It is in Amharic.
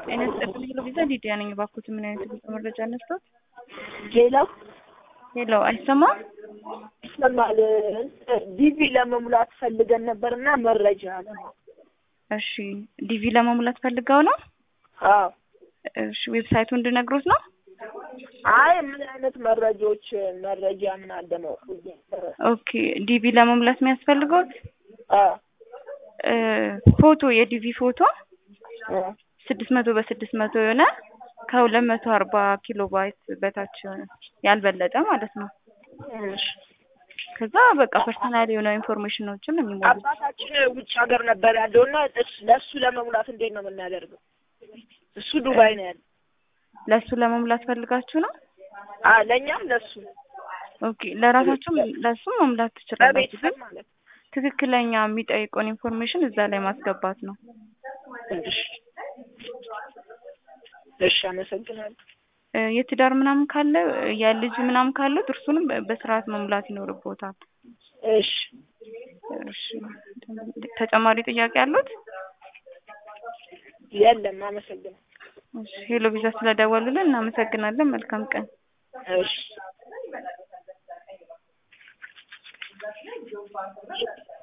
ጤና ይስጥልኝ ሄሎ ቪዛ ሊዲያ ነኝ። እባክዎት ምን አይነት የጉዞ መረጃ ነስቶት? ሄሎ ሄሎ አይሰማም? ይሰማል። ዲቪ ለመሙላት ፈልገን ነበርና መረጃ ነው። እሺ ዲቪ ለመሙላት ፈልገው ነው? አዎ። እሺ ዌብሳይቱ እንድነግሮት ነው? አይ ምን አይነት መረጃዎች መረጃ ምን አለ ነው? ኦኬ ዲቪ ለመሙላት የሚያስፈልገውት አዎ እ ፎቶ የዲቪ ፎቶ እ ስድስት መቶ በስድስት መቶ የሆነ ከሁለት መቶ አርባ ኪሎ ባይት በታች የሆነ ያልበለጠ ማለት ነው። እሺ። ከዛ በቃ ፐርሰናል የሆነ ኢንፎርሜሽኖችን ነው የሚሞሉት። አባታችን ውጭ ሀገር ነበር ያለው እና እስ- ለእሱ ለመሙላት እንዴት ነው የምናደርገው? እሱ ዱባይ ነው ያለው። ለእሱ ለመሙላት ፈልጋችሁ ነው? አ ለእኛም ለእሱ ኦኬ ለራሳችሁም ለእሱ መሙላት ትችላላችሁ፣ ለቤተሰብ ግን ማለት ነው። ትክክለኛ የሚጠይቀውን ኢንፎርሜሽን እዛ ላይ ማስገባት ነው። እሺ እሺ፣ አመሰግናለሁ። እ የትዳር ምናምን ካለ የልጅ ምናምን ካለው እርሱንም በ- በስርዓት መሙላት ይኖርቦታል። እሺ እሺ ተጨማሪ ጥያቄ አሉት? የለም፣ አመሰግናለሁ። እሺ ሄሎ ቪዛ ስለደወሉልን እናመሰግናለን። መልካም ቀን። እሺ